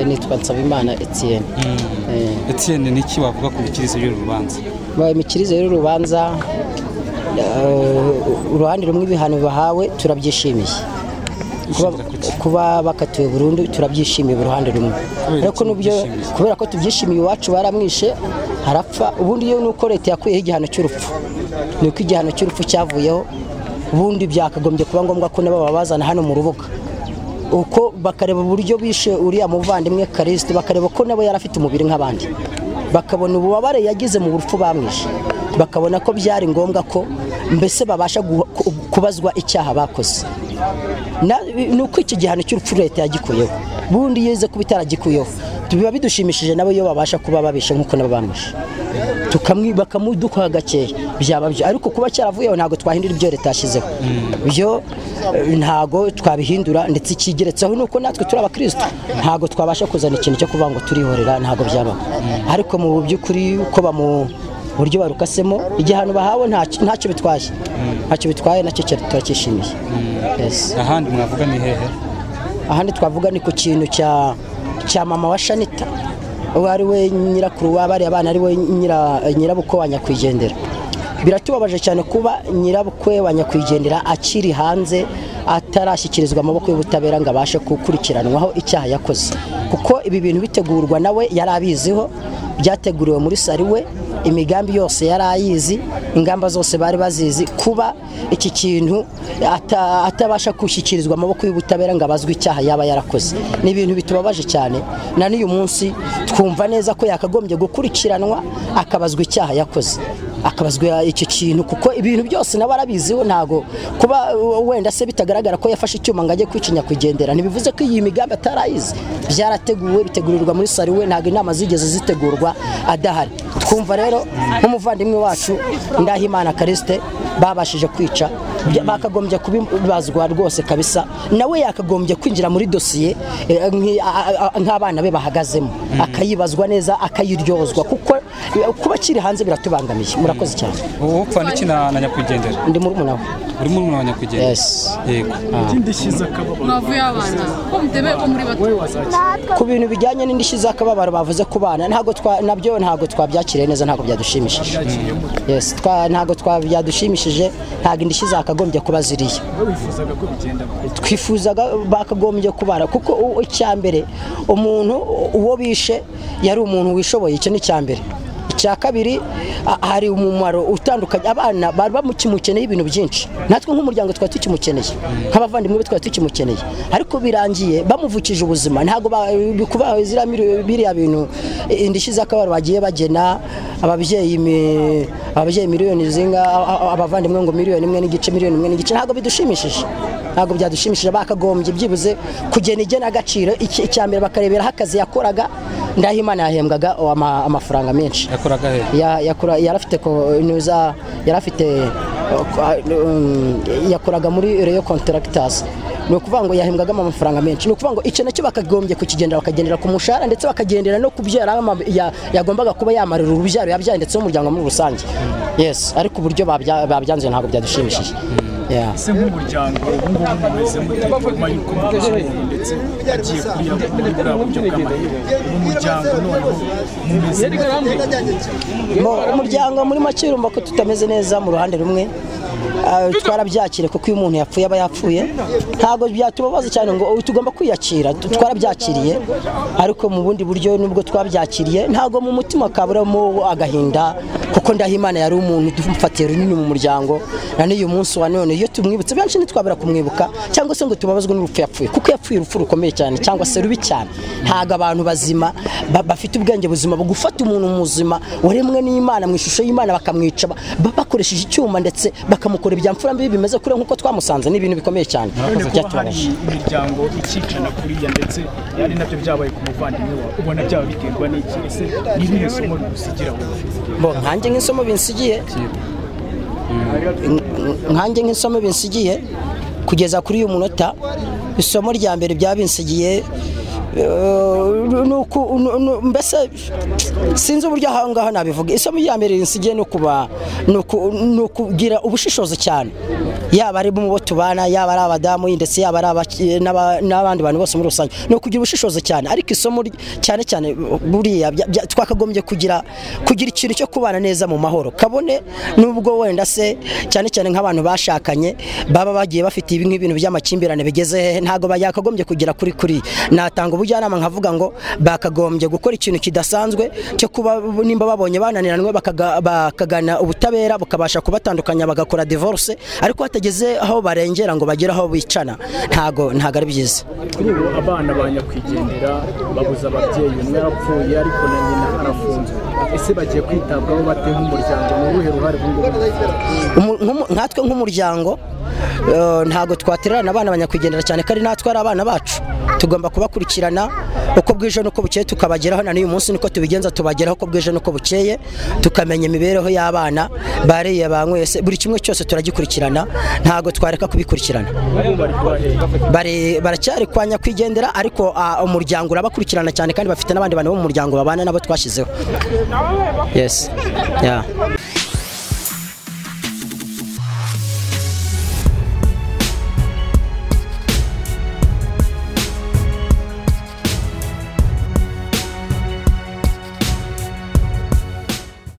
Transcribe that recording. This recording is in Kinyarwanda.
nitwa Nsabimana Etienne Eh. Etienne niki wavuga ku mikirize y'uru rubanza Ba- imikirize y'urubanza uruhande rumwe ibihano bahawe turabyishimiye Kuba- Ushobora kuki? kuba bakatiwe burundu turabyishimiye uruhande rumwe Kubera ariko iki n'ibyo mubyishimiye? kubera ko tubyishimiye iwacu baramwishe harapfa ubundi iyo nuko leta yakuyeho igihano cy'urupfu ni uko igihano cy'urupfu cyavuyeho ubundi byakagombye kuba ngombwa ko nabo babazana hano mu rubuga uko bakareba uburyo bishe uriya muvandimwe karisiti bakareba ko nabo yari afite umubiri nk'abandi bakabona ububabare yagize mu rupfu bamwishe bakabona ko byari ngombwa ko mbese babasha guha- ku- kubazwa icyaha bakoze Na- ni uko iki gihano cy'urupfu leta yagikuyeho bundi yeze kuba itaragikuyeho biba bidushimishije nabo iyo babasha kuba babishe nk'uko nabo bamwishe tukamwi bakamuduha gakeya byaba byo ariko kuba cyaravuyeho ntabwo twahindura ibyo leta yashyizeho byo eh, ntabwo twabihindura ndetse ikigeretseho ni uko natwe turi abakristo ntabwo twabasha kuzana ikintu cyo kuvuga ngo turihorera ntabwo byabaho ariko mu by'ukuri uko bamu buryo barukasemo igihano bahawe ntacyo ntacyo bitwaye ntacyo bitwaye nacyo cyari- turacyishimiye Yes ahandi mwavuga ni hehe ahandi twavuga ni ku kintu cya cya mama wa shanita uwo ari we nyirakuru wa bariya bana ari we nyira- nyirabukwe wa nyakwigendera biratubabaje cyane kuba nyirabukwe wa nyakwigendera akiri hanze atarashyikirizwa amaboko y'ubutabera ngo abashe gukurikiranwaho icyaha yakoze kuko ibi bintu bitegurwa nawe yari abiziho byateguriwe muri sari we imigambi yose yari ayizi ingamba zose bari bazizi kuba iki kintu ata- atabasha gushyikirizwa amaboko y'ubutabera ngo abazwe icyaha yaba yarakoze ni ibintu bitubabaje cyane na n'uyu munsi twumva neza ko yakagombye gukurikiranwa akabazwa icyaha yakoze akabazwa icyo kintu kuko ibintu byose nawe arabiziho ntabwo kuba uh, wenda se bitagaragara ko yafashe icyuma ngo ajye kwica nyakwigendera ntibivuze ko iyi migambi atarayizi byarateguwe bitegurirwa muri sari we ntabwo inama zigeze zitegurwa adahari twumva rero nk'umuvandimwe wacu ndahimana karisite babashije kwica bya- bakagombye kubibazwa rwose kabisa nawe yakagombye kwinjira muri dosiye eh, nki- a- a- nk'abana be bahagazemo akayibazwa neza akayiryozwa kuko eh, kuba akiri hanze biratubangamiye murakoze cyane wowe upfa n'iki na na nyakwigendera ndi muri umunawe uri muri mwe wa nyakwigendera Yes. yego navuye abana ko mutebe ko muri bato ku bintu bijyanye n'indishyi z'akababaro bavuze ku bana ntabwo twa- nabyo ntabwo twabyakiriye neza ntabwo byadushimishije Yes, twa- ntabwo twa- byadushimishije ntabwo indishyi zakagombye kuba ziriya twifuzaga bakagombye kubara kuko u- icya mbere umuntu u- uwo bishe yari umuntu wishoboye icyo ni icya mbere icya kabiri a- hari umumaro utandukanye abana bari bamukimukeneye ibintu byinshi natwe nk'umuryango twari tukimukeneye nk'abavandimwe be twari tukimukeneye ariko birangiye bamuvukije ubuzima ntabwo ba- kuba ziriya miri- biriya bintu i- indishyi z'akabaro bagiye bagena ababyeyi mi- ababyeyi miliyoni zinga a- a- abavandimwe ngo miliyoni imwe n'igice miliyoni imwe n'igice ntabwo bidushimishije ntabwo byadushimishije bakagombye byibuze kugena igenagaciro Iki- icya mbere bakareberaho akazi yakoraga ndahimana yahembwaga o, ama- amafaranga menshi yakoraga hehe Ya- yakora- yari afite ko- nuza- yari afite o, kwa- um, yakoraga muri reyo contractors ni ukuvuga ngo yahembwagamo amafaranga menshi ni ukuvuga ngo icyo nacyo bakagombye kukigendera bakagendera ku mushahara ndetse bakagendera no ku byo yari ama- ya- yagombaga kuba yamarira urubyaro yabyaye ndetse n'umuryango muri rusange yes ariko uburyo babya- babyanze ntabwo byadushimishije Yeah. se nk'umuryango ubu ngubu mumeze mute nyuma y'uko mubishyiriye ndetse agiye kurira muri bwa buryo bw'amahirwe ubu muryango noneho mumeze mute Mu- umuryango muri make urumva ko tutameze neza mu ruhande rumwe Ah, twarabyakire kuko iyo umuntu yapfuye aba yapfuye ntabwo byatubabaza cyane ngo "Oh, tugomba kwiyakira Tu- twarabyakiriye ariko mu bundi buryo nubwo twabyakiriye ntabwo mu mutima kaburamo agahinda kuko ndahimana yari umuntu dufatiye runini mu muryango na n'uyu munsi wa none iyo tumwibutse benshi ntitwabura kumwibuka cyangwa se ngo tubabazwe n'urupfu yapfuye kuko yapfuye urupfu rukomeye cyane cyangwa se rubi cyane ntabwo abantu bazima ba- bafite ubwenge buzima bwo gufata umuntu muzima waremwe n'imana mu ishusho y'imana bakamwica ba- ba- bakoresheje icyuma ndetse bakamukora ibya mfura mbi bimeze kure nk'uko twamusanze ni ibintu bikomeye cyane none kuba hari byatubabaje imiryango ikicana kuriya ndetse ari nabyo byabaye ku muvandimwe wawe ubona byaba biterwa n'iki ese ni irihe somo rigusigira wowe Bo, nkanjye nk'isomo binsigiye nkanjye nk'isomo binsigiye kugeza kuri uyu munota isomo rya mbere byabinsigiye eh, ni uku- nu- nu- mbese sinzi uburyo aha ngaha nabivuga isomo rya mbere rinsigiye ni ukuba- ni uku- ni ukugira ubushishozi cyane yaba ari bo tubana yaba ari abadamu ndetse yaba ari abaki- n'aba- n'abandi bantu bose muri rusange ni ukugira ubushishozi cyane ariko isomo ry- cyane cyane buriya bya- bya- twakagombye kugira kugira ikintu cyo kubana neza mu mahoro kabone nubwo wenda se cyane cyane nk'abantu bashakanye baba bagiye bafite ibi nk'ibintu by'amakimbirane bigeze hehe ntabwo yakagombye kugira kuri kuri natanga ubujyanama nkavuga ngo bakagombye gukora ikintu kidasanzwe cyo kuba nimba babonye bananiranwe bakaga- bakagana ubutabera bukabasha kubatandukanya bagakora divorce ariko hatageze aho barengera ngo bagere aho bicana ntago ntago ari byiza kuri ubu abana ba nyakwigendera babuze ababyeyi umwe yarapfuye ariko na nyina arafunzwe ese bagiye kwitabwaho bate nk'umuryango ni uruhe ruhare ubu ngubu Umu- nk'umu- nkatwe nk'umuryango eh, ntago twatererana abana banyakwigendera cyane kandi natwe ari abana bacu tugomba kubakurikirana uko bwije n'uko bukeye tukabageraho na n'uyu munsi niko tubigenza tubageraho uko bwije n'uko bukeye tukamenya imibereho y'abana bariye banyweye se buri kimwe cyose turagikurikirana ntago twareka kubikurikirana ubu bari kubaheha Bari- baracyari kwa nyakwigendera ariko ah, umuryango urabakurikirana cyane kandi bafite n'abandi bantu bo mu muryango babana nabo twashyizeho yes yeah.